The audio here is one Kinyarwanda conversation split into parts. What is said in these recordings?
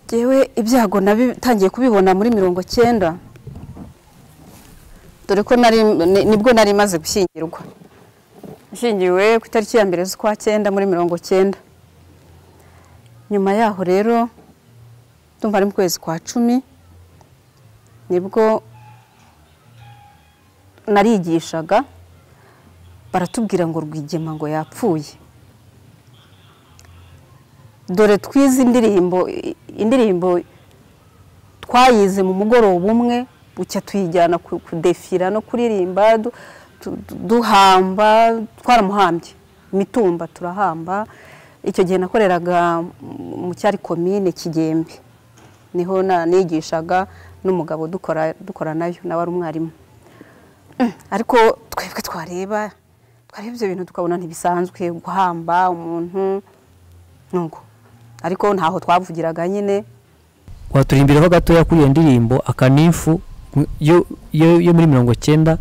ngewe ibyago nabitangiye kubibona muri mirongo cyenda dore ko nari nibwo nari maze gushyingirwa nshyingiwe ku itariki ya mbere z'ukwa cyenda muri mirongo cyenda nyuma yaho rero ndumva ari mu kwezi kwa cumi nibwo narigishaga baratubwira ngo rwigema ngo yapfuye dore twize indirimbo indirimbo twayize mu mugoroba umwe bucya tuyijyana kudefira no kuririmba duhamba twaramuhambye imitumba turahamba icyo gihe nakoreraga mu cyari komine kigembe niho nigishaga n'umugabo dukora nayo nawe ari umwarimu ariko twebwe twareba twareba ibyo bintu tukabona ntibisanzwe guhamba umuntu nuko ariko ntaho twavugiraga nyine waturimbiraho gatoya kuri iyo ndirimbo akanifu yo yo- yo muri mirongo cyenda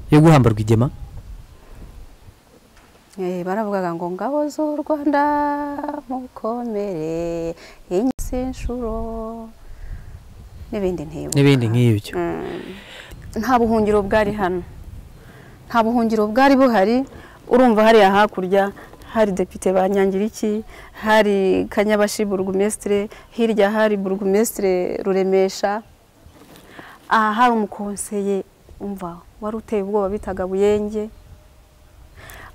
yo guhamba rwigema Eh, baravugaga ngo ngabo z'u rwanda mukomere inyisi inshuro n'ibindi ntibuka n'ibindi nk'ibyo nta buhungiro bwari hano nta buhungiro bwari buhari urumva hariya hakurya hari depite ba nyangiriki hari kanyabashi burugumesitire hirya hari burugumesitire ruremesha aha hari umukonseye umva wari uteye ubwoba bitaga buyenge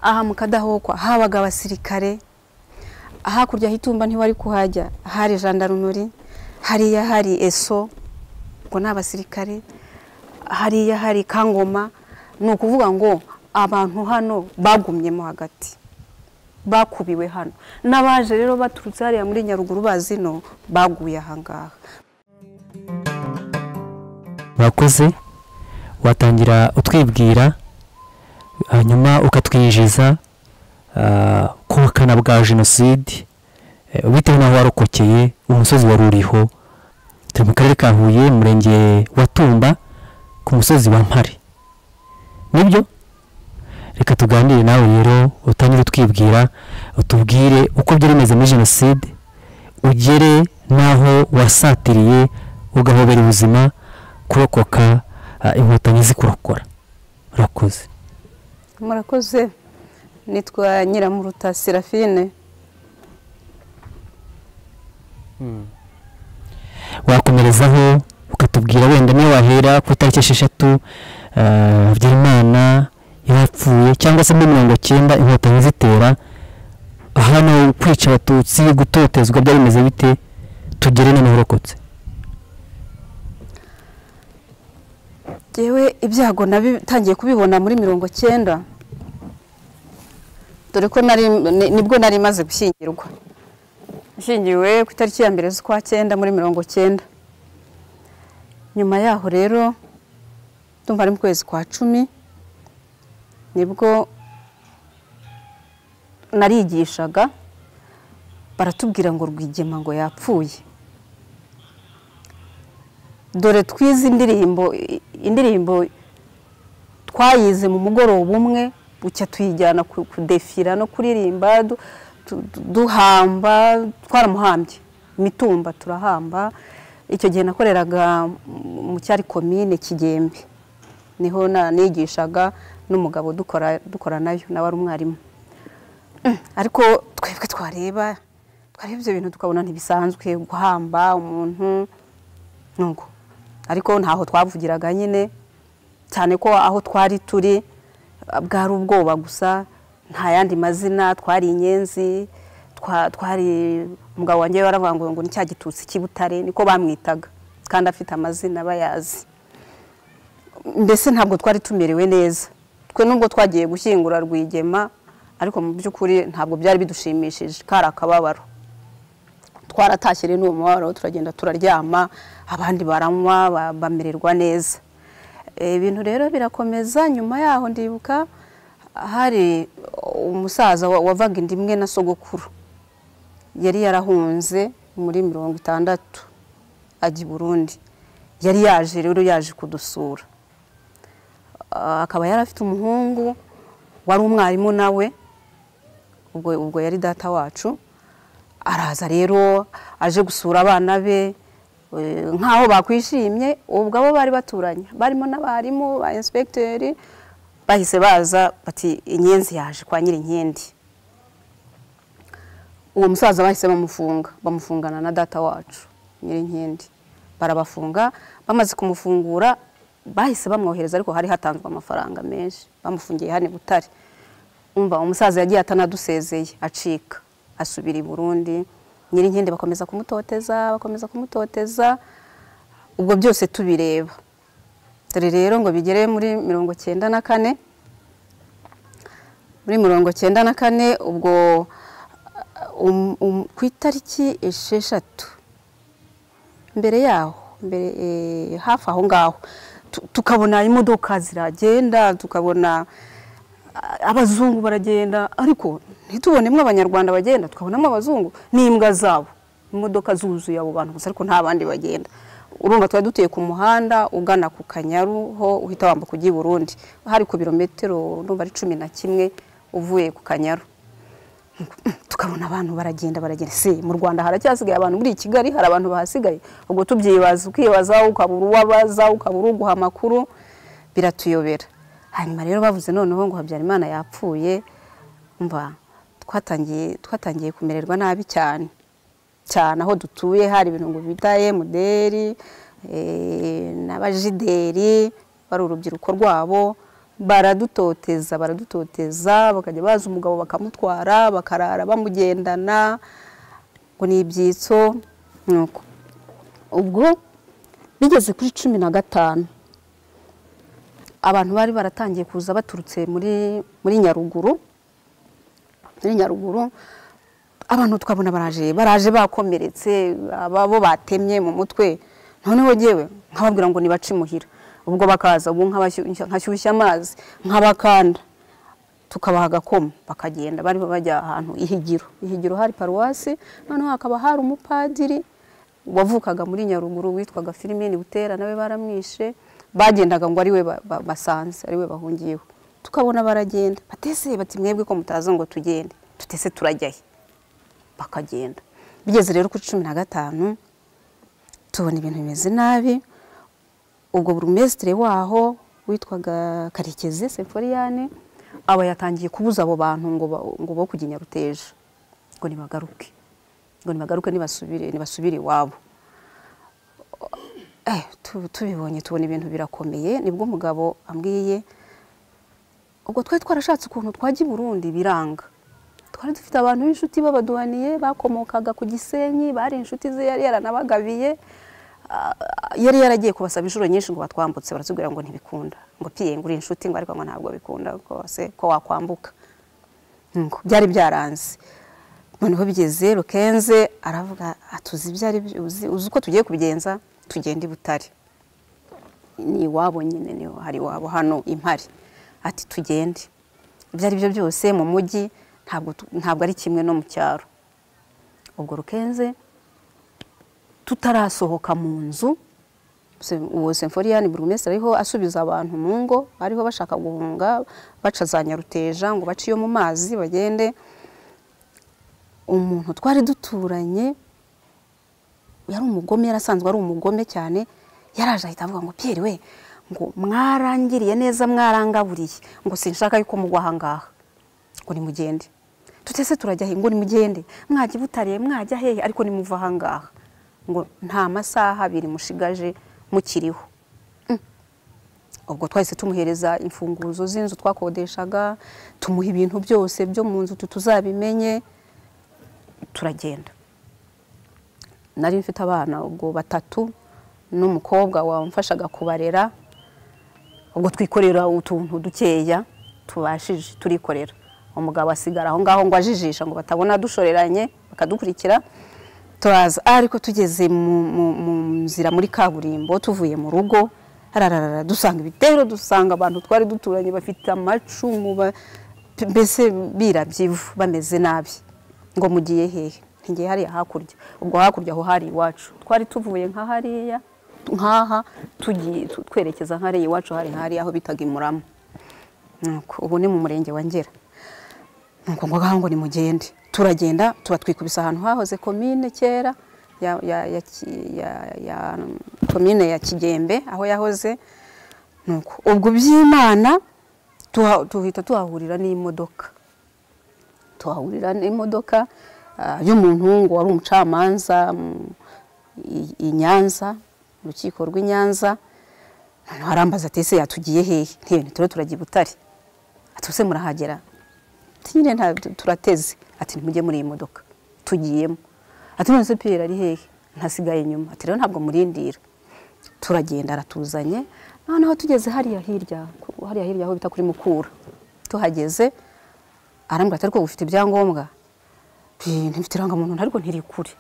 aha mu kadahokwa habaga abasirikare hakurya hitumba ntiwari kuhajya hari jandarumuri hariya hari eso ngo ni abasirikare hariya hari kangoma ni ukuvuga ngo abantu hano bagumyemo hagati bakubiwe hano n'abaje rero baturutse hariya muri nyaruguru bazino baguye ahangaha murakoze watangira utwibwira hanyuma ukatwinjiza ah, ku bukana bwa jenoside eh, bitewe n'aho warokokeye umusozi wari uriho turi mu karere ka huye umurenge wa tumba ku musozi wa mpare nibyo reka tuganire nawe rero utangire utwibwira utubwire uko byari bimeze muri jenoside ugere n'aho wasatiriye ugahobera ubuzima kurokoka ah, inkotanyi zikurokora urakoze murakoze nitwa nyiramuruta serafine wakomerezaho ukatubwira wenda niyo wahera ku itariki esheshatu ah, habyarimana yapfuye cyangwa se muri mirongo cyenda inkotanyi zitera hano kwica abatutsi gutotezwa byari bimeze bite tugere noneho urokotse ngewe ibyago nabitangiye kubibona muri mirongo cyenda dore ko nari ni- nibwo nari maze gushyingirwa nshyingiwe ku itariki ya mbere z'ukwa cyenda muri mirongo cyenda nyuma yaho rero ndumva ari mu kwezi kwa cumi nibwo narigishaga baratubwira ngo rwigema ngo yapfuye dore twize indirimbo indirimbo twayize mu mugoroba umwe bucya tuyijyana ku- kudefira no kuririmba du- du- duhamba twaramuhambye imitumba turahamba icyo gihe nakoreraga mu cyari komine kigembe niho na- nigishaga n'umugabo dukora dukora nayo nawe ari umwarimu ariko twebwe twareba twareba ibyo bintu tukabona ntibisanzwe guhamba umuntu nuko ariko ntaho twavugiraga nyine cyane ko aho twari turi ah, bwari ubwoba gusa nta yandi mazina twari inyenzi twa- twari umugabo wanjye baravuga ngo ngo ni cya gitutsi cy'ibutare niko bamwitaga kandi afite amazina bayazi mbese ntabwo twari tumerewe neza twe nubwo twagiye gushyingura rwigema ariko mu by'ukuri ntabwo byari bidushimishije kari akababaro twaratashye rero n'uwo mubabaro turagenda turaryama abandi baranywa ba- bamererwa neza Eh, ibintu rero birakomeza nyuma yaho ndibuka hari umusaza wa- wavaga inda imwe na sogokuru yari yarahunze muri mirongo itandatu ajya i burundi yari yaje rero yaje kudusura Ah, akaba yari afite umuhungu wari umwarimu nawe ubwo ubwo yari data wacu araza rero aje gusura abana be nk'aho bakwishimye ubwo abo bari baturanye barimo n'abarimu ba inspekiteri bahise baza bati inyenzi yaje kwa nyir'inkindi uwo musaza bahise bamufunga bamufungana na data wacu nyir'inkindi barabafunga bamaze kumufungura bahise bamwohereza ariko hari hatanzwe amafaranga menshi bamufungiye hano i butare umva umusaza yagiye atanadusezeye acika asubira i burundi nyir'inkindi bakomeza kumutoteza bakomeza kumutoteza ubwo byose tubireba dore rero ngo bigere muri mirongo cyenda na kane muri mirongo cyenda na kane ubwo ku itariki esheshatu mbere yaho hafi aho ngaho tukabona imodoka ziragenda tukabona abazungu baragenda ariko ntitubonemo abanyarwanda bagenda tukabonamo abazungu n'imbwa zabo imodoka zuzuye abo bantu gusa ariko nta bandi bagenda urumva tuba duteye ku muhanda ugana ku kanyaru ho uhita wambuka ujya i burundi hari ku birometero numva ari cumi na kimwe uvuye ku kanyaru tukabona abantu baragenda baragenda si mu rwanda haracyasigaye abantu muri kigali hari abantu bahasigaye ubwo tubyibaza ukibaza ukabura uwabaza ukabura uguha amakuru biratuyobera hanyuma rero bavuze noneho ngo habyarimana yapfuye mva twatangiye twatangiye kumererwa nabi cyane cyane aho dutuye hari ibintu ngo bita emuderi n'abajideri bari urubyiruko rwabo baradutoteza baradutoteza bakajya baza umugabo bakamutwara bakarara bamugendana ngo ni ibyitso nuko ubwo bigeze kuri cumi na gatanu abantu bari baratangiye kuza baturutse muri muri nyaruguru muri nyaruguru abantu twabona baraje baraje bakomeretse ababo batemye mu mutwe noneho yewe nkababwira ngo nibace imuhira ubwo bakaza ubu nkashyushya amazi nk'abakanda tukabaha agakoma bakagenda bari bajya ahantu ihigiro ihigiro hari paruwasi noneho hakaba hari umupadiri wavukaga muri nyaruguru witwaga filimini butera nawe baramwishe bagendaga ngo ariwe basanze ariwe bahungiyeho tukabona baragenda batese bati mwebwe ko mutaza ngo tugende tutese turajyahe bakagenda bigeze rero kuri cumi na gatanu tubona ibintu bimeze nabi ubwo burumesitire waho witwaga karekezi semforiyane aba yatangiye kubuza abo bantu ngo bo kujya nyaruteje ngo nibagaruke ngo nibagaruke ntibasubire iwabo tubibonye tubona ibintu birakomeye nibwo umugabo ambwiye ubwo twari twarashatse ukuntu twajya i burundi biranga twari dufite abantu b'inshuti babaduhaniye bakomokaga ku gisenyi bari inshuti ze yari yaranabagabiye yari yaragiye kubasaba inshuro nyinshi ngo batwambutse baratubwira ngo ntibikunda ngo piye ngo uri inshuti ngo ariko ngo ntabwo bikunda rwose ko wakwambuka byari byaranze noneho bigeze rukenze aravuga atuzi ibyo ari byo uzi uko tugiye kubigenza tugenda i butare ni iwabo nyine niho hari iwabo hano impari ati tugende ibyo ari byo byose mu mujyi ntabwo ari kimwe no mu cyaro ubwo rukenze tutarasohoka mu nzu uwo semforiyani buri wese ariho asubiza abantu mu ngo ariho bashaka guhunga baca za nyaruteja ngo bace iyo mu mazi bagende umuntu twari duturanye yari umugome yari asanzwe ari umugome cyane yaraje ahita avuga ngo piyeri we ngo mwarangiriye neza mwarangaburiye ngo sinshaka yuko mugwa ahangaha ngo nimugende tutese turajya he ngo nimugende mwajya ibutariye mwajya hehe ariko nimuva ahangaha ngo nta masaha abiri mushigaje mukiriho ubwo twahise tumuhereza imfunguzo z'inzu twakodeshaga tumuha ibintu byose byo mu nzu tuzabimenye turagenda nari mfite abana ubwo batatu n'umukobwa wamfashaga kubarera ubwo twikorera utuntu dukeya tubashije turikorera umugabo asigara aho ngaho ngo ajijisha ngo batabona dushoreranye bakadukurikira turaza ariko tugeze mu nzira muri kaburimbo tuvuye mu rugo hararara dusanga ibitero dusanga abantu twari duturanye bafite amacumu mbese birabye ivu bameze nabi ngo mugiye hehe ntigiye hariya hakurya ubwo hakurya aho hari iwacu twari tuvuye nka hariya nkaha tugiye twerekeza hariya iwacu hari hariya aho bitaga imurama ubu ni mu murenge wa ngera nuko ngo ngaho ngo nimugende turagenda tuba twikubise ahantu hahoze komine kera ya ya ya ki- ya- ya komine ya kigembe aho yahoze nuko ubwo by'imana tuha- tuhita tuhahurira n'imodoka tuhahurira n'imodoka ah, y'umuntu ngo wari umucamanza mm, i- i nyanza mu rukiko rw'i nyanza noneho arambaza ati ese yatugiye hehe ntibe ntituro turagiye i butare ati "Ubuse murahagera ati nyine nta turateze ati ntimujye muri iyi modoka tugiyemo ati none se piyeri ari hehe ntasigaye inyuma ati rero ntabwo murindira turagenda aratuzanye noneho tugeze hariya hirya ku- hariya hirya aho bita kuri mukura tuhageze arambwira ati ariko ufite ibyangombwa Pi, ntibifite irangamuntu ariko ntiri kure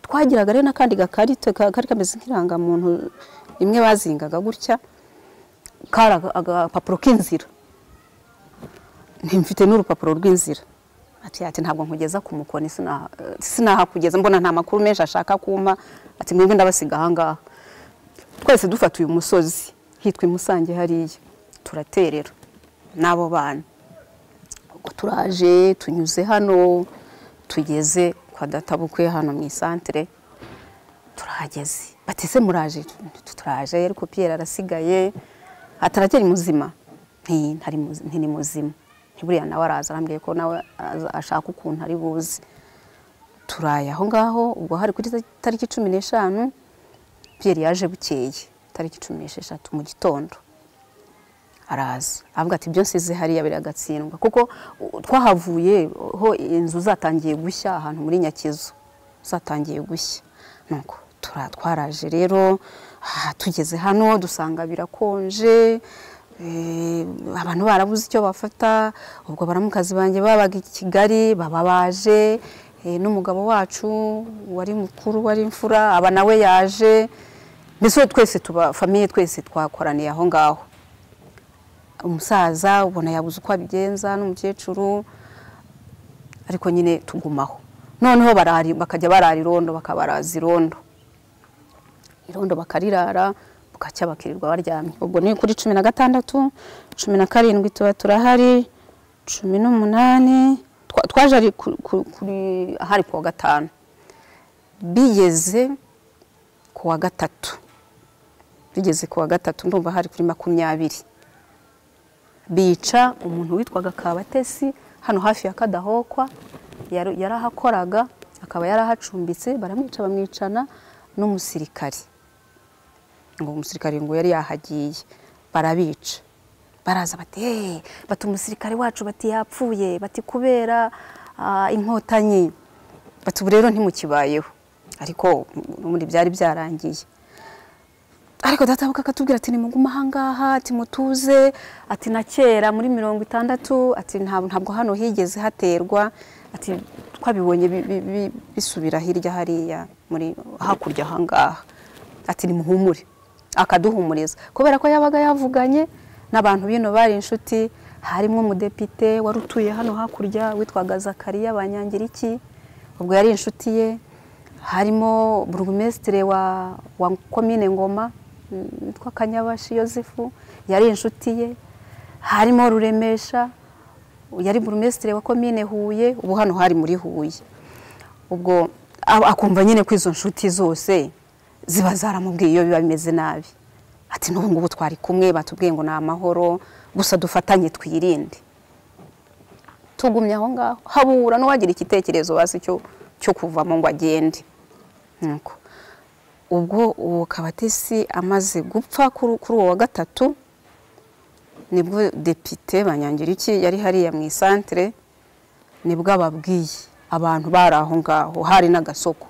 twagiraga rero n'akandi gakarito ka- kari kameze nk'irangamuntu imwe bazingaga gutya kari aga- agapapuro k'inzira ntimfite n'urupapuro rw'inzira ati ati ntabwo nkugeza ku mukoni sina- eh, sinahakugeza mbona nta makuru menshi ashaka kumpa ati mwebwe ndabasiga ahangaha twese dufata uyu musozi hitwa imusange hariya turaterera n'abo bana ubwo turaje tunyuze hano tugeze kwa databukwe hano mu isantere turahageze batese muraje Tu- turaje ariko piyeri arasigaye ataracyari muzima nti ntari muzi- nti ni muzima ntiburiya nawe araza arambwiye ko nawe aza- ashaka ukuntu ari buze turaye aho ngaho ubwo hari kuri ta- tariki cumi n'eshanu piyeri yaje bukeye tariki cumi n'esheshatu mu gitondo araza avuga ati ibyo nsize hariya biragatsindwa kuko u- twahavuye ho inzu zatangiye gushya ahantu muri nyakizu zatangiye gushya nuko tura- twaraje rero ah, tugeze hano dusanga birakonje eh, abantu barabuze icyo bafata ubwo baramukazi banjye babaga i kigali baba baje eh, n'umugabo wacu wari mukuru wari imfura aba nawe yaje mbese twese tuba famiye twese twakoraniye aho ngaho umusaza ubona yabuze uko abigenza n'umukecuru ariko nyine tugumaho noneho barari bakajya barara irondo bakabaraza irondo irondo bakarirara bukacya bakirirwa baryamye ubwo ni kuri cumi na gatandatu cumi na karindwi tuba turahari cumi n'umunani Twa- twaje ari ku- ku- kuri ahari kuwa gatanu bigeze kuwa gatatu bigeze kuwa gatatu ndumva hari kuri makumyabiri bica umuntu witwaga kabatesi hano hafi ya kadahokwa yari yarahakoraga akaba yarahacumbitse baramwica bamwicana n'umusirikari ngo umusirikari ngo yari yahagiye barabica baraza bati hey, bati umusirikari wacu bati yapfuye bati kubera ah, inkotanyi bati ubu rero ntimukibayeho ariko ubundi byari byarangiye ariko databuka akatubwira ati nimugume ahangaha ati mutuze ati na kera muri mirongo itandatu ati "Nta- ntabwo hano higeze haterwa ati twabibonye bi- bi- bi- bisubira hirya hariya muri hakurya ahangaha ati nimuhumure akaduhumuriza kubera ko yabaga yavuganye n'abantu bino bari inshuti harimo umudepite wari utuye hano hakurya witwaga zakariya banyangiriki ubwo yari inshuti ye harimo burugumesitire wa wa komine ngoma mm, witwa kanyabashi yosefu yari inshuti ye harimo ruremesha yari burugumesitire wa komine huye ubu hano hari muri huye ubwo a- akumva nyine ko izo nshuti zose ziba zaramubwiye iyo biba bimeze nabi ati n'ubu ngubu twari kumwe batubwiye ngo ni amahoro gusa dufatanye twirinde tugumye aho ngaho habura n'uwagira igitekerezo bazi cyo cyo kuvamo ngo agende nuko ubwo uwo kabatesi amaze gupfa kuri kuri uwo wa gatatu nibwo depite banyangiriki yari hariya mu isantere nibwo ababwiye abantu bari aho ngaho hari n'agasoko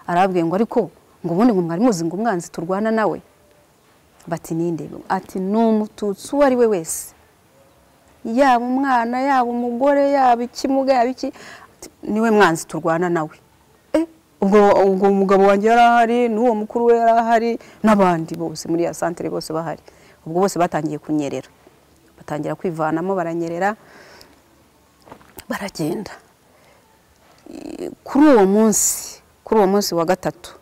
arababwiye ngo ariko ngo ubundi ngo mwari muzi ngo umwanzi turwana nawe bati ninde ati ni umututsi uwo ari we wese yaba umwana yaba umugore yaba ikimuga yaba iki Ati, niwe mwanzi turwana nawe Eh, ubwo ubwo umugabo wanjye yari ahari n'uwo mukuru we yari ahari n'abandi bose muri ya santere bose bahari ubwo bose batangiye kunyerera batangira kwivanamo baranyerera baragenda I- kuri uwo munsi kuri uwo munsi wa gatatu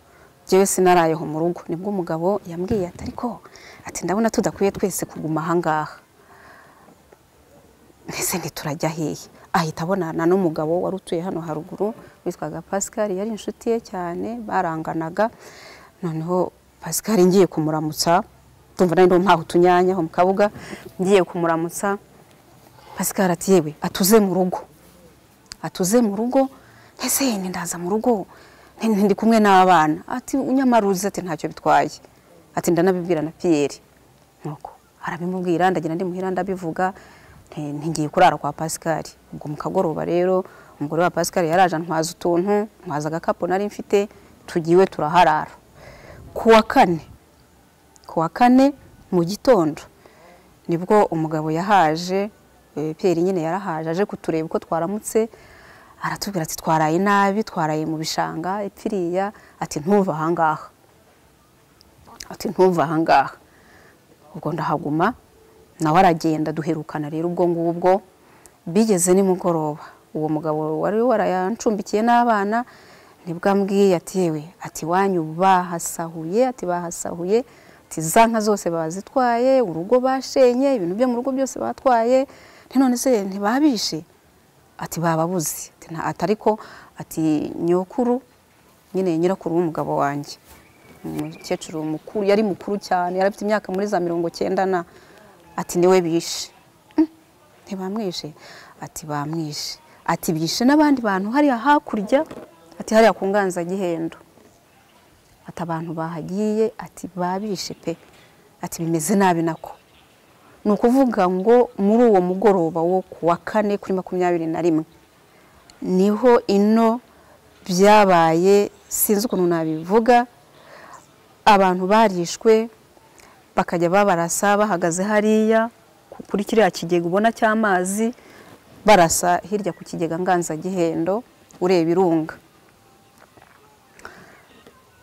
njyewe sinarayeho mu rugo nibwo umugabo yambwiye ati ariko ati ndabona tudakwiye twese kuguma ahangaha mbese ntiturajya hehe ahita abonana n'umugabo wari utuye hano haruguru witwaga pascal yari inshuti ye cyane baranganaga noneho pascal ngiye kumuramutsa tumva nari mpaha utunyanya aho mu kabuga ngiye kumuramutsa pascal ati yewe atuze mu rugo atuze mu rugo ese yenda ndaza mu rugo ndi kumwe n'abana ati nyamara uzi ati ntacyo bitwaye ati ndanabibwira na piyeri nuko arabimubwira ndagira ndi muhira ndabivuga ntigiye kurara kwa pascal ubwo mu kagoroba rero umugore wa pascal yaraje ntwaza utuntu ntwaza agakapu nari mfite tugiwe turaharara ku wa kane ku wa kane mu gitondo nibwo umugabo yahaje piyeri nyine yarahaje aje kutureba uko twaramutse aratubwira ati twaraye nabi twaraye mu bishanga ipfiriya ati ntuva ahangaha ati ntuva ahangaha ubwo ndahaguma nawe aragenda duherukana rero ubwo ngubwo bigeze nimugoroba uwo mugabo wari warayancumbikiye n'abana nibwo ambwiye ati yewe ati wanyu bahasahuye ati bahasahuye ati za nka zose bazitwaye urugo bashenye ibintu byo mu rugo byose batwaye none se ntibabishe ati bababuze ati ariko ati nyokuru nyine nyirakuru w'umugabo wanjye umukecuru mukuru yari mukuru cyane yari afite imyaka muri za mirongo cyenda na ati niwe bishe ntibamwishe ati bamwishe ati bishe n'abandi bantu hariya hakurya ati hariya ku ngangagihendo ati abantu bahagiye ati babishe pe ati bimeze nabi nako ni ukuvuga ngo muri uwo mugoroba wo ku wa kane kuri makumyabiri na rimwe niho ino byabaye sinzi ukuntu nabivuga abantu barishwe bakajya babarasa bahagaze hariya kuri kiriya kigega ubona cy'amazi barasa hirya ku kigega nganzagihendo ureba irunga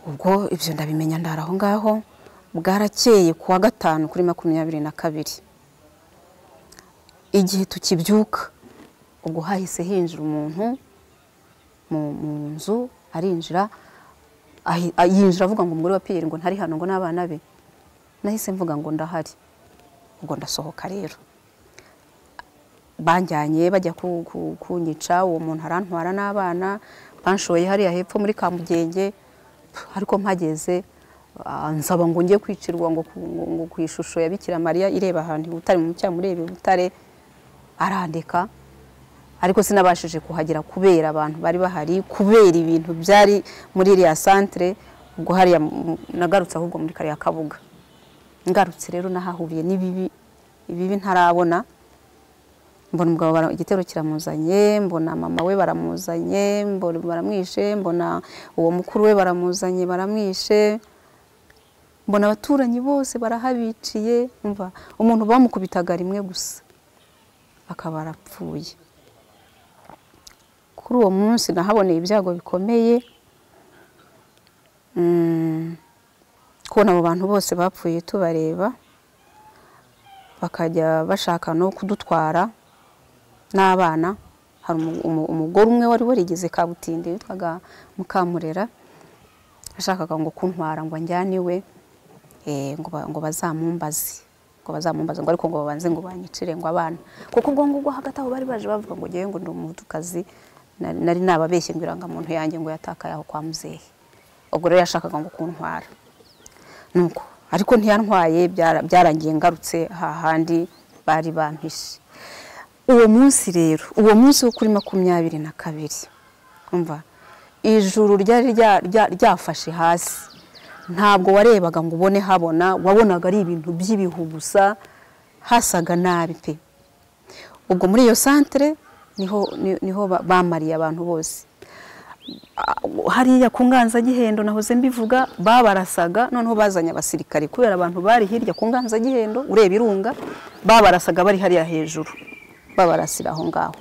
ubwo ibyo ndabimenya ndara aho ngaho bwarakeye ku wa gatanu kuri makumyabiri na kabiri igihe tukibyuka ubwo hahise hinjira umuntu mu nzu arinjira yinjira avuga ngo umugore wa piyeri ngo ntari hano ngo n'abana be nahise mvuga ngo ndahari ubwo ndasohoka rero banjyanye bajya kunyica uwo muntu arantwara n'abana banshoye hariya hepfo muri kamugenge ariko mpageze nsaba ngo njye kwicirwa ngo ku ishusho ya bikira mariya ireba ahantu ibutare mu mucyaha mureba ibutare arandika ariko sinabashije kuhagera kubera abantu bari bahari kubera ibintu byari muri iriya santire ubwo hariya nagarutse ahubwo muri kariya kabuga ngarutse rero nahahuriye n'ibibi ibibi ntarabona mbona umugabo igitero kiramuzanye mbona mama we baramuzanye baramwishe mbona uwo mukuru we baramuzanye baramwishe mbona abaturanyi bose barahabiciye umuntu bamukubitaga rimwe gusa akaba arapfuye kuri uwo munsi nahaboneye ibyago bikomeye kubona abo bantu bose bapfuye tubareba bakajya bashaka no kudutwara n'abana hari umugore umwe wari warigeze kabutinde witwaga mukamurera yashakaga ngo kuntwara ngo anjyane iwe ngo bazamumbaze ngo bazamumbaze ngo ariko ngo babanze ngo banyicire ngo abana kuko ubwo ngubwo hagati aho bari baje bavuga ngo ngewe ngo ndi umudukazi nari nababeshye ngo irangamuntu yanjye ngo yatakaye aho kwa muzehe ubwo rero yashakaga ngo kuntwara nuko ariko ntiyantwaye byarangiye ngarutse hahandi bari bampishe uwo munsi rero uwo munsi wo kuri makumyabiri na kabiri umva ijuru ryari ryafashe hasi ntabwo warebaga ngo ubone habona wabonaga ari ibintu by'ibihu gusa hasaga nabi pe ubwo muri iyo santire niho bamariye abantu bose hariya ku nganzagihendo nahoze mbivuga babarasaga noneho bazanye abasirikare kubera abantu bari hirya ku nganzagihendo ureba irunga babarasaga bari hariya hejuru babarasira aho ngaho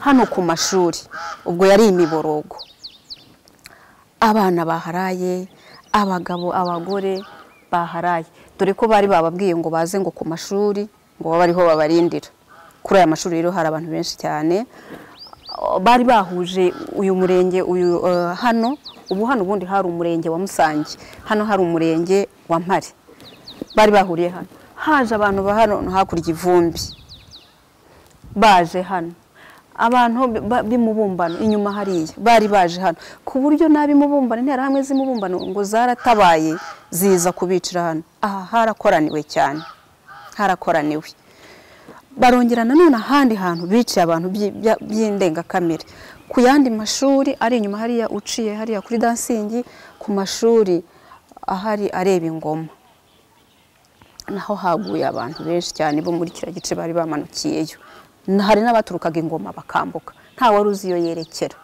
hano ku mashuri ubwo yari imiborogo abana baharaye abagabo abagore baharaye dore ko bari bababwiye ngo baze ngo ku mashuri ngo babe ariho babarindira kuri aya mashuri rero hari abantu benshi cyane bari bahuje uyu murenge uyu hano ubu hano ubundi hari umurenge wa musange hano hari umurenge wa mpare bari bahuriye hano haje abantu ba hano hakurya ivumbi baje hano abantu ba- b'imubumbano inyuma hariya bari baje hano ku buryo n'ab'imubumbano interahamwe z'imubumbano ngo zaratabaye ziza kubicira hano aha harakoraniwe cyane harakoraniwe barongera nanone ahandi hantu biciye abantu byi- bya- by'indengakamere ku yandi mashuri ari inyuma hariya uciye hariya kuri dansingi ku mashuri ahari areba ingoma naho haguye abantu benshi cyane bo muri kiriya gice bari bamanukiyeyo Na- hari n'abaturukaga ingoma bakambuka nta wari uzi iyo yerekera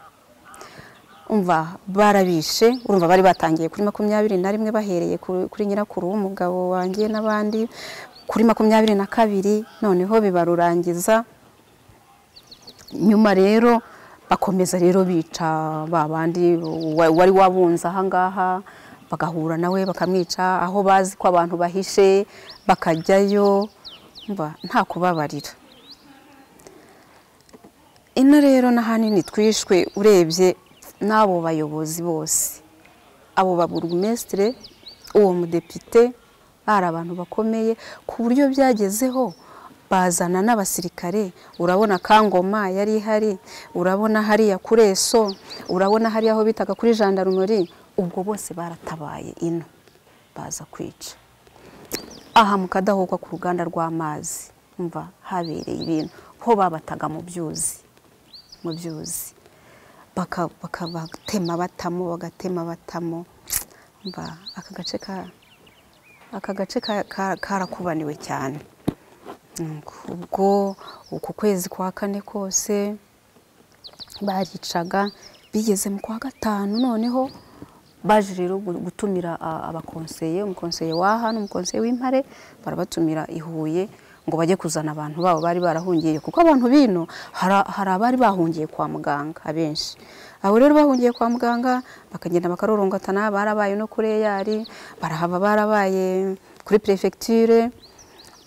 umva barabishe urumva bari batangiye kuri makumyabiri na rimwe bahereye ku- kuri nyirakuru w'umugabo wanjye n'abandi kuri makumyabiri na kabiri noneho bibarurangiza nyuma rero bakomeza rero bica ba bandi wa- wari wabunze ahangaha bagahura nawe bakamwica aho bazi ko abantu bahishe bakajyayo mba nta kubabarira ino rero n'ahanini twishwe urebye n'abo bayobozi bose abo baburugumesitire uwo mudepite bari abantu bakomeye ku buryo byagezeho bazana n'abasirikare urabona kangoma yari ihari urabona hariya kuri eso urabona hariya aho bitaga kuri jandarumori ubwo bose baratabaye ino baza kwica aha mu kadahokwa ku ruganda rw'amazi mva habereye ibintu ho babataga mu byuzi mu byuzi baka- baka- batema batamo bagatema batamo mba aka gace ka aka gace ka- ka- karakubaniwe cyane Mm, ubwo uku kwezi kwa kane kose baricaga bigeze mu kwa gatanu noneho baje rero gu- gutumira a- abakonseye umukonseye w'aha n'umukonseye w'impare barabatumira i huye ngo bajye kuzana abantu babo bari barahungiye kuko abantu bino hari hari abari bahungiye kwa muganga abenshi abo rero bahungiye kwa muganga bakagenda bakarorongatana barabaye no kuri eyari barahava barabaye kuri perefegiture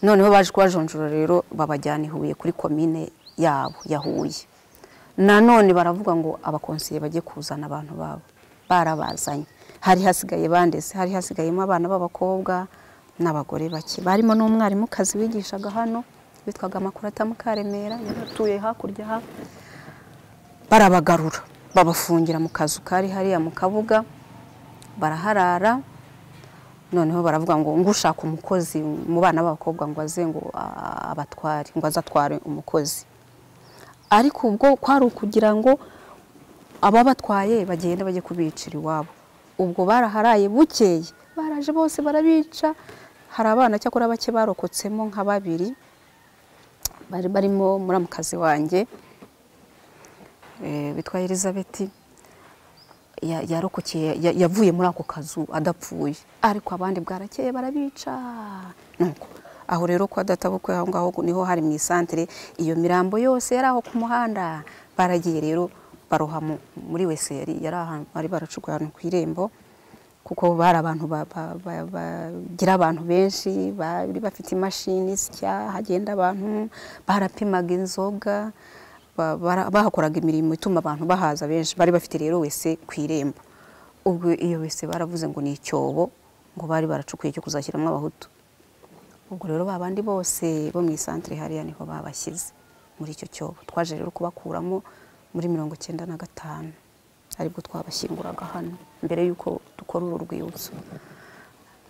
noneho baje kubajonjora rero babajyana i huye kuri komine yabo ya huye nanone baravuga ngo abakonseye bajye kuzana abantu babo barabazanye hari hasigaye bandese hari hasigayemo abana b'abakobwa n'abagore bake barimo n'umwarimukazi wigishaga hano witwaga makurata mukaremera yari atuye hakurya aha barabagarura babafungira mu kazu kari hariya mu kabuga baraharara noneho baravuga ngo ngo ushaka umukozi mu bana b'abakobwa ngo aze ngo a- abatware ngo aze atware umukozi ariko ubwo kwari ukugira ngo ababatwaye bagenda bajye kubicira iwabo ubwo baraharaye bukeye baraje bose barabica hari abana cyakora bake barokotsemo nka babiri bari barimo muramukazi wanjye eh, witwa elizabeth ya- yarokokeye ya- yavuye muri ako kazu adapfuye ariko abandi bwarakeye barabica nuko aho rero kwa databukwe aho ngaho niho hari mu isantere iyo mirambo yose yari aho ku muhanda baragiye rero baroha mu- muri weseri yari ahantu bari baracukuye ahantu ku irembo kuko bari abantu ba- ba- ba- bagira abantu benshi bari bafite imashini zisya hagenda abantu barapimaga inzoga ba- bara- bahakoraga imirimo ituma abantu bahaza benshi bari bafite rero wese ku irembo ubwo iyo wese baravuze ngo ni icyobo ngo bari baracukuye cyo kuzashyiramo abahutu ubwo rero ba bandi bose bo mu isantere hariya niho babashyize muri icyo cyobo twaje rero kubakuramo muri mirongo icyenda na gatanu aribwo twabashyinguraga hano mbere y'uko dukora uru rwibutso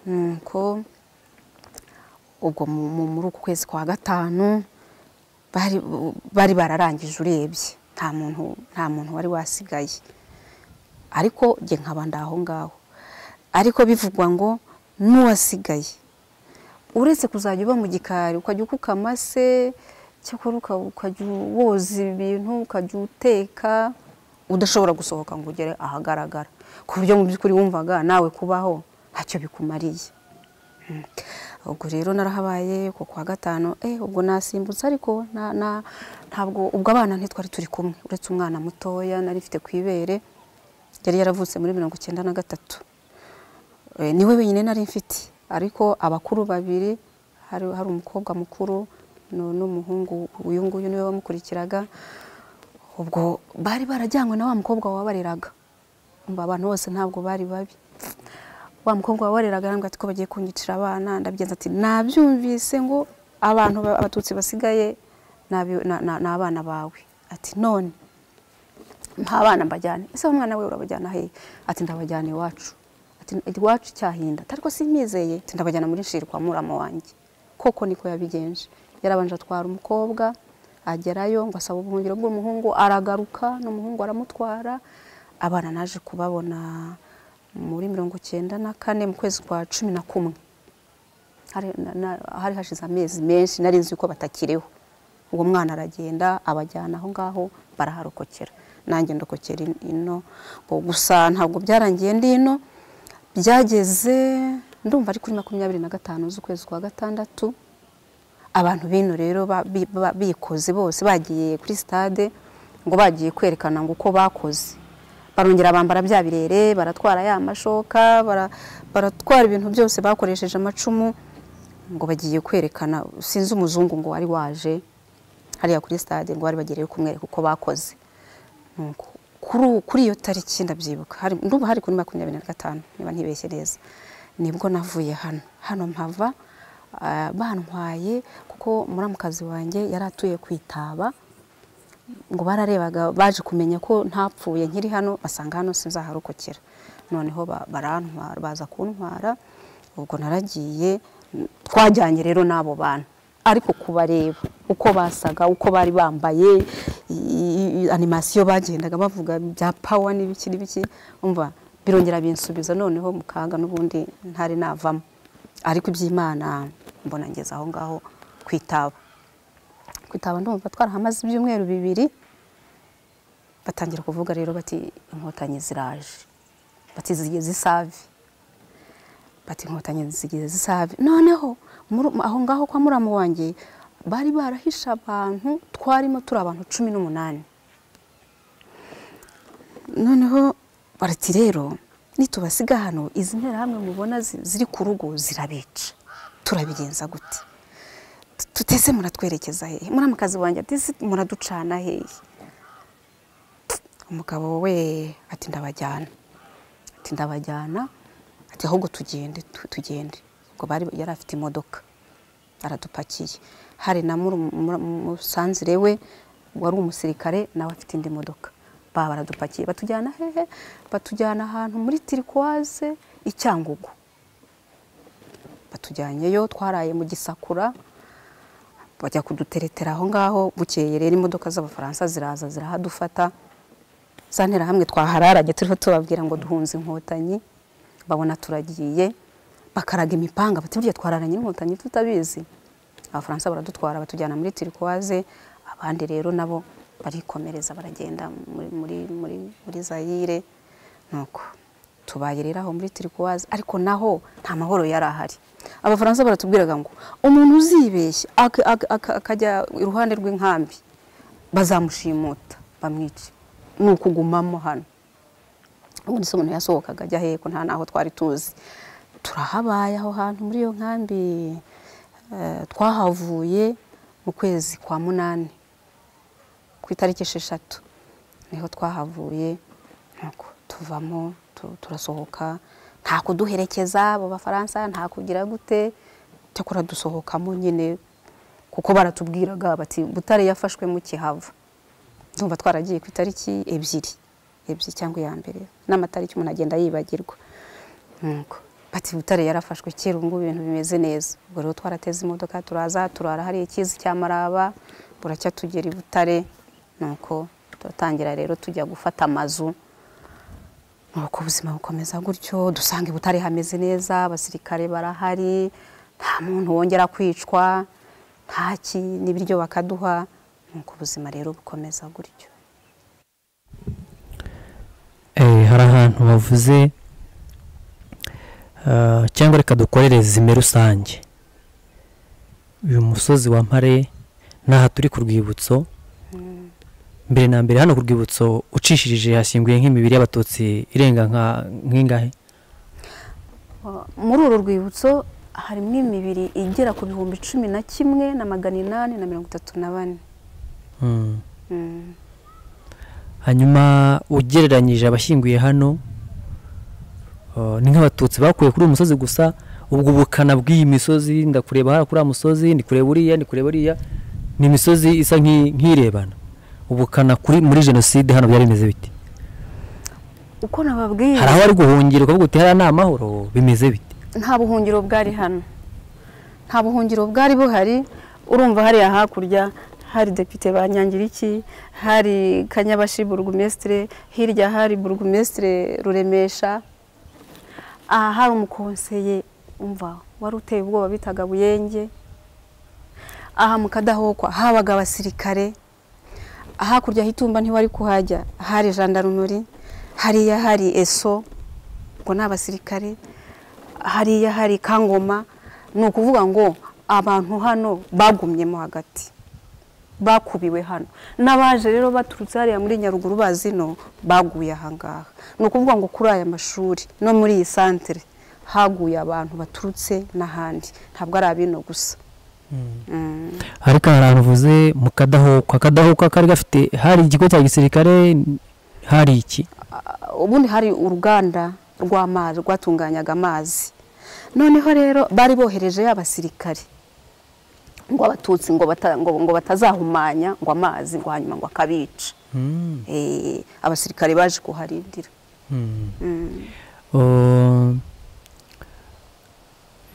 nuko ubwo mu- mu- muri uku kwezi kwa gatanu bari bari bararangije urebye nta muntu nta muntu wari wasigaye ariko njye nkaba ndaho ngaho ariko bivugwa ngo n'uwasigaye uretse kuzajya uba mu gikari ukajya ukukama se cyakora uka- ukajya woza ibintu ukajya uteka udashobora gusohoka ngo ugere ahagaragara ku buryo mu by'ukuri wumvaga nawe kubaho ntacyo bikumariye ubwo rero narahabaye ku kwa gatanu eh ubwo nasimbutse ariko na- na- ntabwo ubwo abana ntitwari turi kumwe uretse umwana mutoya nari mfite ku ibere yari yaravutse muri mirongo icyenda na gatatu Eh, niwe wenyine nari mfite ariko abakuru babiri hari, hari umukobwa mukuru nu- n'umuhungu uyu nguyu niwe wamukurikiraga ubwo bari barajyanywe na wa mukobwa wabareraga Umva abantu bose ntabwo bari babi wa mukobwa wabareraga arambwira ati ko bagiye kunyicira abana ndabigenza ati nabyumvise ngo abantu ba- abatutsi basigaye ni abi- na- na- ni abana bawe ati none nta bana mbajyane ese umwana we urabajyana hehe ati ndabajyana iwacu ati iwacu cyahinda ariko simizeye ati ndabajyana muri nshiri kwa murama wanjye koko niko yabigenje yarabanje atwara umukobwa agerayo ngo asaba ubuhungiro bw'umuhungu aragaruka n'umuhungu aramutwara abana naje kubabona muri mirongo icyenda na kane mu kwezi kwa cumi na kumwe hari na- hari hashize amezi menshi nari nzi ko batakiriho uwo mwana aragenda abajyana aho ngaho baraharokokera nanjye ndokokera in- ino ngo gusa ntabwo byarangiye ndi ino byageze ndumva ari kuri makumyabiri na gatanu z'ukwezi kwa gatandatu abantu bino rero ba- bi- ba- bikoze bose bagiye kuri stade ngo bagiye kwerekana ngo uko bakoze barongera bambara bya birere baratwara ya mashoka bara- baratwara ibintu byose bakoresheje amacumu ngo bagiye kwerekana sinzi umuzungu ngo wari waje hariya kuri stade ngo bari bagereyo kumwereka uko bakoze Nuko kuri ubu- kuri iyo tariki ndabyibuka hari- ndumva hari kuri makumyabiri na gatanu niba ntibeshye neza nibwo navuye hano hano mpava ah, bantwaye kuko muramukazi wanjye yari atuye ku itaba ngo bararebaga baje kumenya ko ntapfuye nkiri hano basanga hano sinzaharokokera noneho ba- barantwara baza kuntwara ubwo naragiye n- twajyanye rero n'abo bantu ariko kubareba uko basaga uko bari bambaye i- i- animasiyo bagendaga bavuga bya pawa n'ibiki n'ibiki umva birongera binsubiza noneho mu kaga n'ubundi ntari navamo ariko iby'imana mbona ngeze aho ngaho kwitaba kwitaba ndumva twarahamaze ibyumweru bibiri batangira kuvuga rero bati inkotanyi ziraje bati zigeze isave bati inkotanyi zigeze isave noneho muru- aho ngaho kwa muramu wanjye bari barahishe abantu twarimo turi abantu cumi n'umunani noneho barati rero nitubasiga hano izi nterahamwe mubona zi- ziri ku rugo zirabica turabigenza gute Tu- tutese muratwerekeza hehe muramukazi wanjye ati "Si, muraducana hehe umugabo we ati ndabajyana ati ndabajyana ati ahubwo tugende tu- tugende ubwo bari yari afite imodoka aradupakiye hari na muru- mura- musanzire we wari umusirikare nawe afite indi modoka ba baradupakiye batujyana hehe batujyana ahantu muri tirikwaze i cyangugu batujyanyeyo twaraye mu gisakura bajya kuduteretera aho ngaho bukeye rero imodoka z'abafaransa ziraza zirahadufata za nterahamwe twahararanye turiho tubabwira ngo duhunze inkotanyi babona turagiye bakaraga imipanga bati burya twararanye n'inkotanyi tutabizi abafaransa baradutwara batujyana muri tirikwaze abandi rero nabo barikomereza baragenda muri, muri, muri, muri zayire nuko tubaye rero aho muri tirikwaze ariko naho nta mahoro yari ahari abafaransa baratubwiraga ngo umuntu uzibeshya ak- ak- ak- akajya iruhande rw'inkambi bazamushimuta bamwice ni ukugumamo hano ubundi se umuntu yasohokaga ajya hehe ko nta n'aho twari tuzi turahabaye aho hantu muri iyo nkambi eh, twahavuye mu kwezi kwa munani ku itariki esheshatu niho twahavuye nuko tuvamo tu- turasohoka nta kuduherekeza abo bafaransa nta kugira gute cyakora dusohokamo nyine kuko baratubwiraga bati butare yafashwe mu kihava ndumva twaragiye ku itariki ebyiri ebyiri cyangwa iya mbere n'amatariki umuntu agenda yibagirwa nuko bati butare yarafashwe kera ubu ngubu ibintu bimeze neza ubwo rero twarateze imodoka turaza turara hariya ikizi cy'amaraba buracya tugera i butare nuko turatangira rero tujya gufata amazu nuko ubuzima bukomeza gutyo dusanga i butare hameze neza abasirikare barahari nta muntu wongera kwicwa ntaki n'ibiryo bakaduha nuko ubuzima rero bukomeza gutyo Eh, hari ahantu bavuze ah, cyangwa reka dukorere zime rusange uyu musozi wa mpare n'aha turi ku rwibutso mbere na mbere hano ku rwibutso ucishirije hashyinguye nk'imibiri y'abatutsi irenga nka nk'ingahe muri uru rwibutso harimo imibiri igera ku bihumbi cumi na kimwe na magana inani na mirongo itatu na bane Mm. hanyuma ugereranyije abashyinguye hano uh, ni nk'abatutsi bakuye kuri uyu musozi gusa ubwo bukana bw'iyi misozi ndakureba hariya kuri uriya musozi ndi kureba uriya ndi kureba uriya ni imisozi isa nk'i- nk'irebana ubukana kuri muri jenoside hano byari bimeze bite uko nababwiye hari aho ari guhungira ukavuga uti hariya ni amahoro bimeze bite nta buhungiro bwari hano nta buhungiro bwari buhari urumva hariya hakurya hari depite ba nyangiriki hari kanyabashi burugumesitire hirya hari burugumesitire ruremesha aha hari umukonseye umva wari uteye ubwoba bitaga buyenge aha mu kadahokwa habaga abasirikare hakurya hitumba ntiwari kuhajya hari jandarumuri hariya hari eso ngo ni abasirikare hariya hari kangoma ni ukuvuga ngo abantu hano bagumyemo hagati bakubiwe hano n'abaje rero baturutse hariya muri nyaruguru bazino baguye ahangaha ni ukuvuga ngo kuri aya mashuri no muri iyi santere haguye abantu baturutse n'ahandi ntabwo ari abino gusa Mm. ariko hari ahantu uvuze mu kadahokwa akadahokwa kari gafite hari ikigo cya gisirikare hari iki Ah, ubundi hari uruganda rw'amazi rwatunganyaga amazi noneho rero bari bohereje abasirikare ngo abatutsi ngo bata- ngo- ngo batazahumanya ngo amazi ngo hanyuma ngo akabica Eh, abasirikare baje kuharindira Mm. Oh,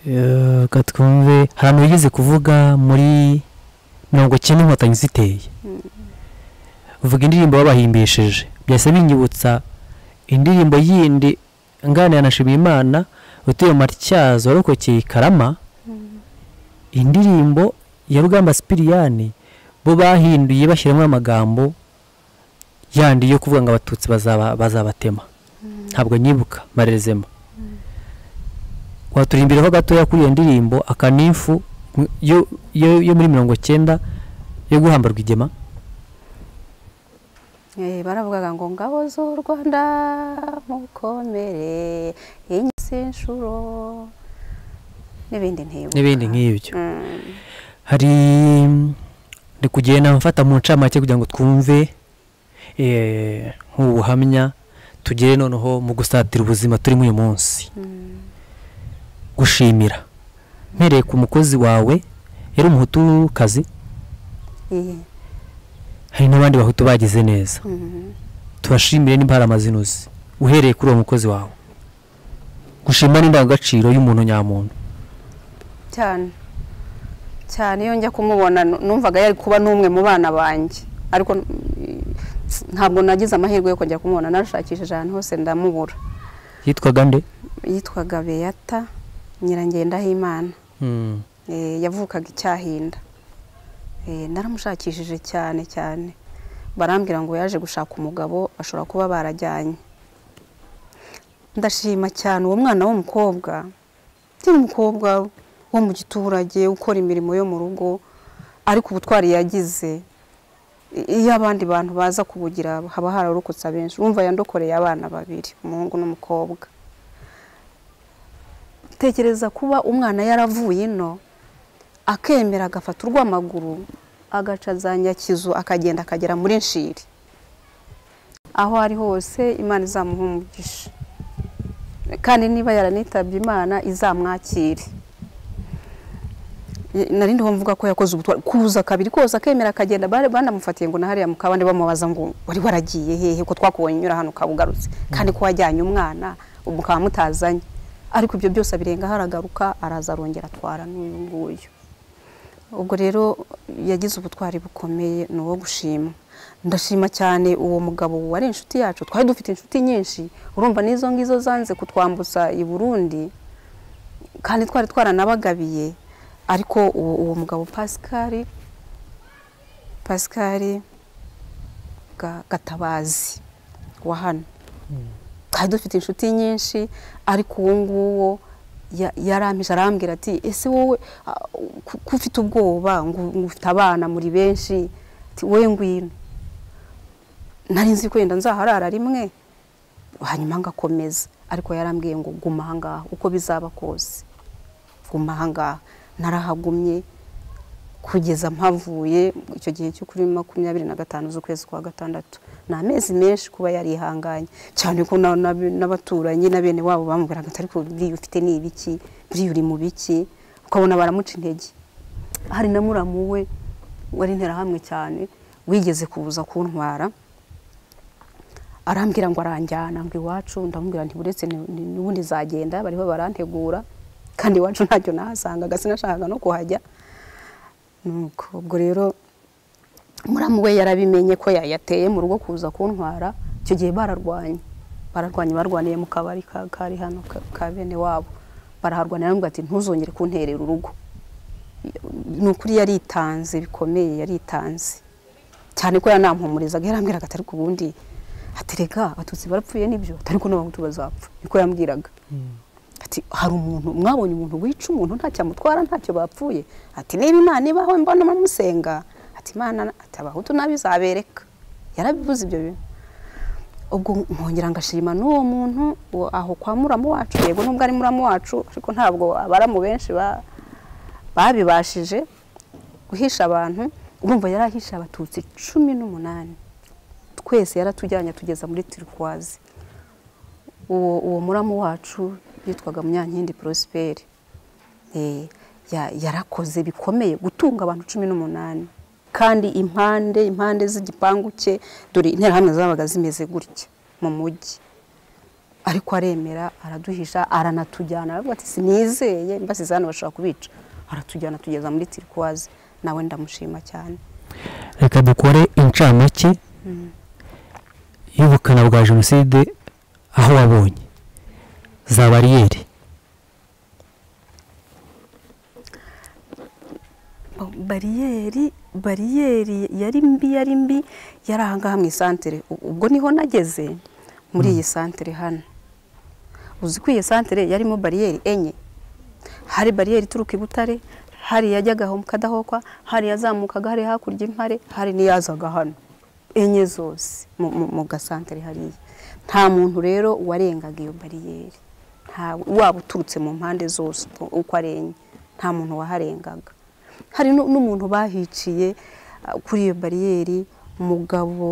eh, reka twumve hari ahantu wigeze kuvuga muri mirongo icyenda inkotanyi ziteye uvuga indirimbo babahimbishije byahise binyibutsa indirimbo yindi nganira na Nshimiyimana utuye mu matyazo warokokeye i karama indirimbo ya rugamba sipiriyani bo bahinduye bashyiramo amagambo yandi yo kuvuga ngo abatutsi bazaba bazabatema ntabwo nyibuka marezemo waturimbiraho gatoya kuri iyo ndirimbo akanifu mu- yo yo- yo muri mirongo cyenda yo guhamba rwigema Eh, baravugaga ngo ngabo z'u rwanda mukomere inyisinshuro n'ibindi ntibuka n'ibindi nk'ibyo Mm. hari ndi kugenda mfata mu ncamake kugira ngo twumve eh, nk'ubu buhamya tugere noneho mu gusatira ubuzima turimo uyu munsi Mm. gushimira mpereye ku mukozi wawe yari umuhutukazi Eh, hari n'abandi bahutu bagize neza mm. tubashimire nimba hari amazina uzi uhereye kuri uwo mukozi wawe gushima ni indangagaciro y'umuntu nyamuntu cyane cyane iyo njya kumubona nu- numvaga yari kuba n'umwe mu bana banjye ariko mm, ntabwo nagize amahirwe yo kujya kumubona narashakishije ahantu hose ndamubura yitwaga nde yitwaga beyata nyirangendahimana Eh, yavukaga icyahinda Eh, naramushakishije cyane cyane barambwira ngo yaje gushaka umugabo bashobora kuba barajyanye ndashima cyane uwo mwana w'umukobwa ukiri umukobwa wo mu giturage ukora imirimo yo mu rugo ariko ubutwari yagize i- iyo abandi bantu baza kubugira haba hararokotse abenshi urumva yandokoreye abana babiri umuhungu n'umukobwa tekereza kuba umwana yaravuye ino akemera agafata urw'amaguru agaca za nyakizu akagenda akagera muri nshiri aho ari hose imana izamuha umugisha kandi niba yaranitabye imana izamwakire nari ndiho mvuga ko yakoze ubutwari kuza kabiri kose akemera akagenda bari banamufatiye ngo na hariya mu kabande bamubaza ngo wari waragiye hehe ko twakubonye unyura hano ukaba ugarutse kandi ko wajyanye umwana mukaba mutazanye ariko ibyo byose abirengaho aragaruka araza arongera atwara n'uyu nguyu ubwo rero yagize ubutwari bukomeye ni uwo gushima ndashima cyane uwo mugabo wari inshuti yacu twari dufite inshuti nyinshi urumva n'izo ngizo zanze kutwambutsa i burundi kandi twari twaranabagabiye ariko uwo, uwo mugabo pascal pascal Ga- gatabazi wa hano twari dufite inshuti nyinshi ariko uwo nguwo ya- yarampishe arambwira ati ese wowe ah, ku- ko ufite ubwoba ngo ngo ufite abana muri benshi ati wowe ngwino nari nzi ko yenda nzaharara rimwe hanyuma ngakomeza ariko yarambwiye ngo guma ahangaha uko bizaba kose guma ahangaha narahagumye kugeza mpavuye icyo gihe cyo kuri makumyabiri na gatanu z'ukwezi kwa gatandatu ni amezi menshi kuba yarihanganye cyane ko na- na- n'abaturanyi na bene wabo bamubwiraga ati ariko buriya ufite ni ibiki buriya uri mu biki ukabona baramuca intege hari na muramu we wari interahamwe cyane wigeze kuza kuntwara arambwira ngo aranjyana ngo iwacu ndamubwira nti buretse n'ubundi zagenda bariho barantegura kandi iwacu ntacyo nahasangaga sinashakaga no kuhajya nuko ubwo rero muramu we yarabimenye ko yayateye mu rugo kuza kuntwara icyo gihe bararwanye bararwanye barwaniye mu kabari kari hano ka bene wabo baraharwanira bamubwira ati ntuzongere kunterera urugo ni ukuri yaritanze bikomeye yaritanze cyane ko yanampumurizaga yarambwiraga atari ku bundi hatereka abatutsi barapfuye nibyo ariko n'abahutu bazapfa niko yambwiraga ati hari umuntu mwabonye umuntu wica umuntu ntacyamutwara ntacyo bapfuye ati niba imana ibaho mbona musenga ati imana ati abahutu nabizabereka yarabivuze ibyo bintu ubwo nkongera ngashima n'uwo muntu aho kwa muramu wacu yego nubwo ari muramu wacu ariko ntabwo abaramu benshi babibashije guhisha abantu urumva yarahisha abatutsi cumi n'umunani twese yaratujyanye atugeza muri tirikwazi uwo muramu wacu yitwaga munyankindi porosiperi yarakoze bikomeye gutunga abantu cumi n'umunani kandi impande impande z'igipangu cye dore interahamwe zabaga zimeze gutya mu mujyi ariko aremera araduhisha aranatujyana aravuga ati sinizeye mbasize hano bashobora kubica aratujyana tugeza muri tirikwazi nawe ndamushima cyane reka dukore incamake y'ubukana bwa jenoside aho wabonye za bariyeri bariyeri bariyeri yari mbi yari mbi yari ahangaha mu isantere ubwo niho nageze muri iyi santere hano uzi ko iyi santere yarimo bariyeri enye hari bariyeri ituruka i butare hari yajyaga mu kadahokwa hari yazamukaga hari hakurya impare hari n'iyazaga hano enye zose mu gasantere hariya nta muntu rero warengaga iyo bariyeri waba uturutse mu mpande zose uko ari enye nta muntu waharengaga hari n'umuntu bahiciye kuri iyo bariyeri umugabo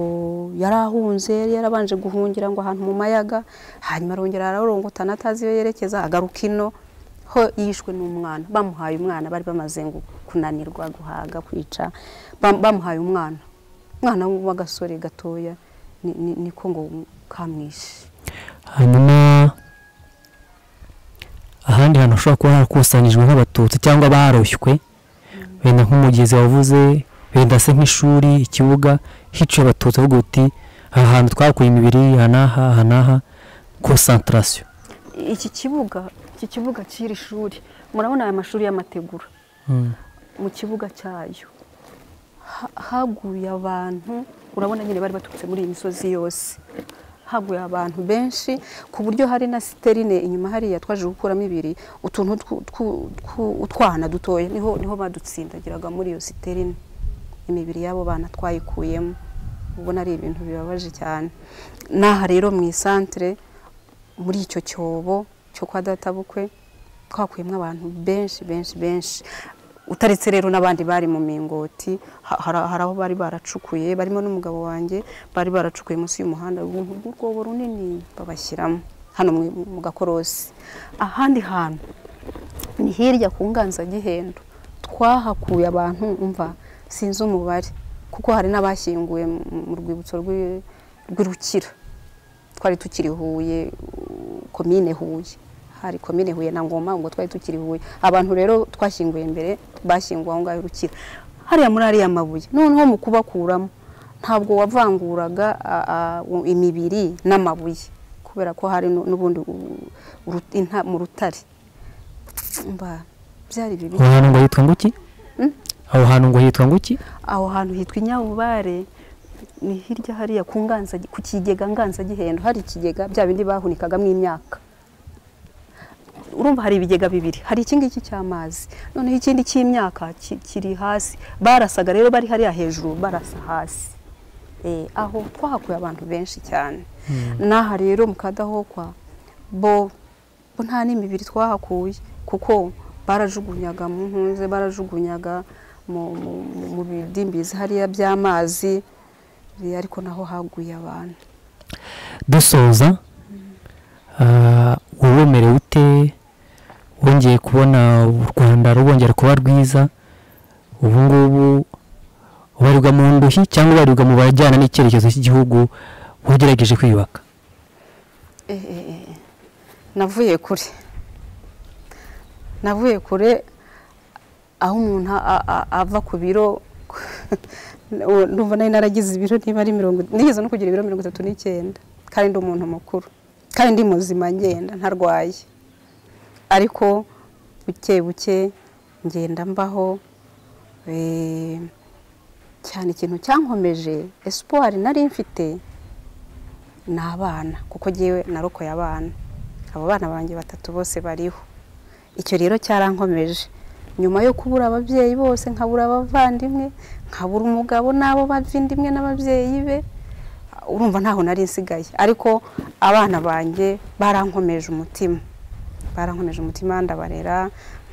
yari ahunze yari yarabanje guhungira ngo ahantu mu mayaga hanyuma arongera ararorongotana atazi iyo yerekeza agaruka ino ho yishwe n'umwana bamuhaye umwana bari bamaze kunanirwa guhaga kwica bamuhaye umwana umwana w'agasore gatoya niko ngo kamwishe hanyuma ahandi hantu hashobora kuba harakusanyijwe nk'abatutsi cyangwa baroshywe wenda nk'umugezi wavuze wenda se nk'ishuri ikibuga hiciye abatutsi avuga uti aha hantu twakuye imibiri aha n'aha aha n'aha konsantarasiyo iki kibuga iki kibuga cy'iri shuri murabona aya mashuri y'amategura mu kibuga cyayo haguye abantu urabona nyine bari baturutse muri iyi misozi yose haguye abantu benshi ku buryo hari na siterine inyuma hariya twaje gukuramo ibiri utuntu tw'utwana dutoya niho niho badutsindagiraga muri iyo siterine imibiri y'abo bana twayikuyemo ubona ari ibintu bibabaje cyane n'aha rero mu isantere muri icyo cyobo cyo kwa databukwe twakuyemo abantu benshi benshi benshi utaretse rero n'abandi bari mu mingoti hari aho bari baracukuye barimo n'umugabo wanjye bari baracukuye munsi y'umuhanda uruntu rw'urwobo runini babashyiramo hano mu gakorosi ahandi hantu ni hirya ku nganzagihendo twahakuye abantu umva sinzi umubare kuko hari n'abashyinguye mu rwibutso rw'irukira twari tukiri huye komine huye hari komine huye na ngoma ubwo twari tukiri huye abantu rero twashyinguye mbere bashyinguwe aho ngaho urukira hariya muri ariya mabuye noneho mu kubakuramo ntabwo wavanguraga imibiri n'amabuye kubera ko hari n'ubundi mu rutare byari bibi aho hantu ngo hitwa nguki aho hantu ngo hitwa nguki aho hantu hitwa inyabubare ni hirya hariya ku nganza ku kigega nganzagihendo hari ikigega bya bindi bahunikagamo imyaka urumva hari ibigega bibiri hari iki ngiki cy'amazi noneho ikindi cy'imyaka kiri hasi barasaga rero bari hariya hejuru barasa hasi aho twahakuye abantu benshi cyane n'aha rero mu kadahokwa bo nta n'imibiri twahakuye kuko barajugunyaga mu nkunze barajugunyaga mu bidimbizi hariya by'amazi ariko naho haguye abantu dusoza uwemerewe ute wongeye kubona u rwanda rwongera kuba rwiza ubu ngubu ubarirwa mu nduhi cyangwa ubarirwa mu bajyana n'icyerekezo cy'igihugu wagerageje kwiyubaka navuye kure navuye kure aho umuntu a- a- ava ku biro numva nari naragize ibiro niba ari mirongo nigeze no kugira ibiro mirongo itatu n'icyenda kandi ndi umuntu mukuru kandi ndi muzima ngenda ntarwaye ariko buke buke ngenda mbaho eh, cyane ikintu cyankomeje esipuwari nari mfite ni abana kuko ngewe narokoye abana abo bana banjye batatu bose bariho icyo rero cyarankomeje nyuma yo kubura ababyeyi bose nkabura abavandimwe nkabura umugabo n'abo bavindimwe n'ababyeyi be urumva ntaho nari nsigaye ariko abana banjye barankomeje umutima barankomeje umutima ndabarera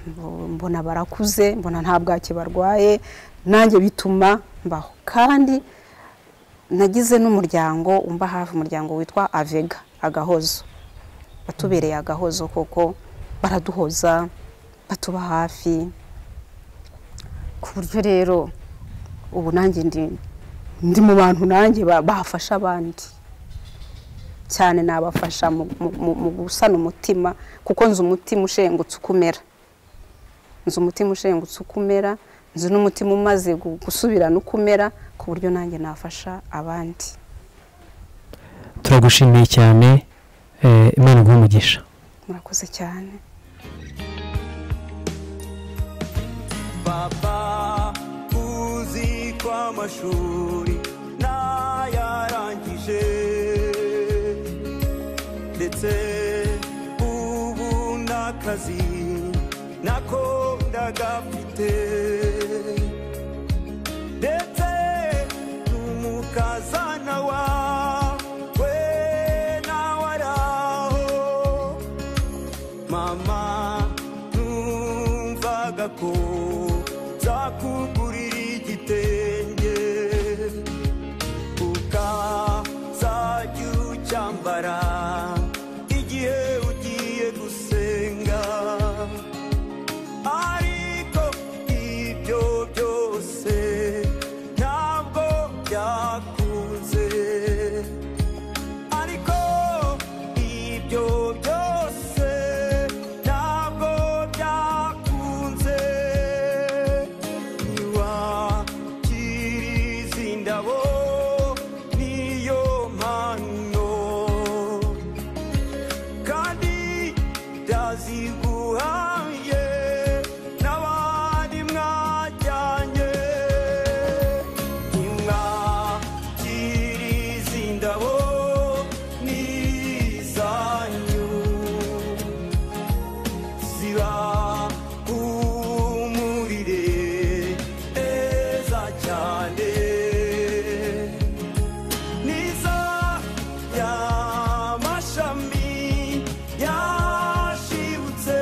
mbo- mbona barakuze mbona nta bwake barwaye nanjye bituma mbaho kandi nagize n'umuryango umba hafi umuryango witwa avega agahozo batubereye agahozo koko baraduhoza batuba hafi ku buryo rero ubu nanjye ndi ndi mu bantu nanjye ba- bafasha abandi cyane nabafasha mu, mu- mu- mu gusana umutima kuko nzi umutima ushengutse uko umera nzi umutima ushengutse uko umera nzi n'umutima umaze gu- gusubirana uko umera ku buryo nanjye nafasha abandi turagushimiye cyane eh, imana iguhe umugisha murakoze cyane baba uzi ko amashuri ntayarangije ndetse ubu n'akazi nako ndagafite ndetse n'umukazana wawe nawe araho mama numvaga ko nzakugurira igitenge ukazajya ucyambara igihe ugiye gusenga ariko ibyo byose ntabwo byakunze ariko ibyo byose ntabwo byakunze ntiwakiriza indabo niyo mpano kandi ndaziguhaye n'abandi mwajyanye nimwakiriza indabo n'izanyu ziba humurire neza cyane niza y'amashami yashibutse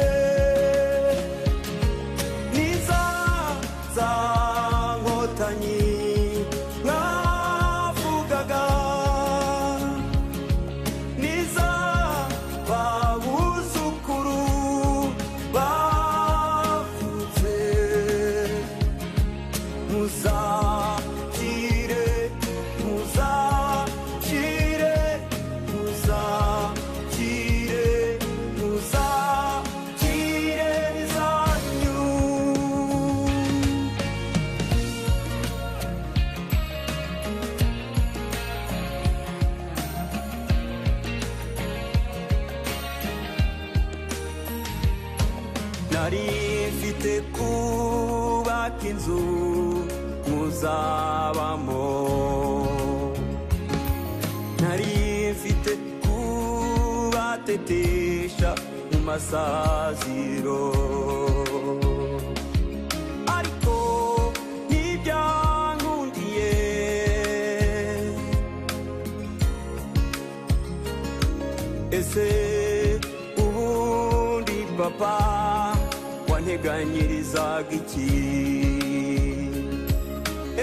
niza za nkotanyi mwavugaga niza babuzukuru bavutse muzakire muzakire muzakire muzakire zanyu nari mfite kubaka inzu muzabamo nari mfite kubatetesha mu masaziro ariko ntibyankundiye ese ubundi papa wanteganyirizaga iki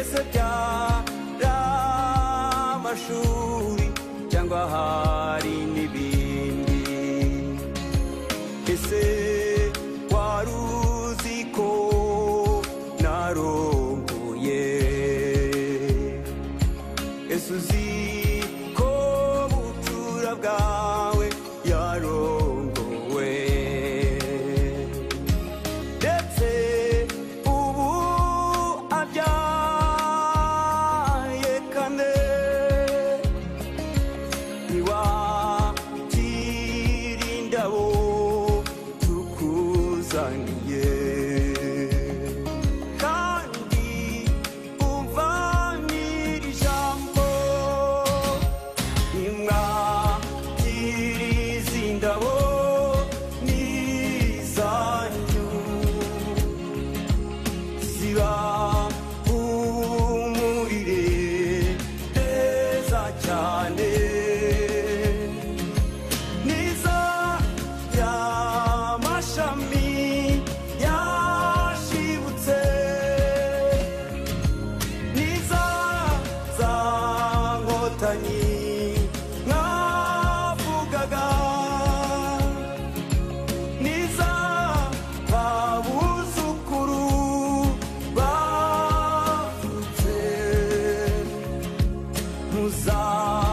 ese byari amashuri cyangwa hari n'ibindi ese wari uzi ko narongoye muza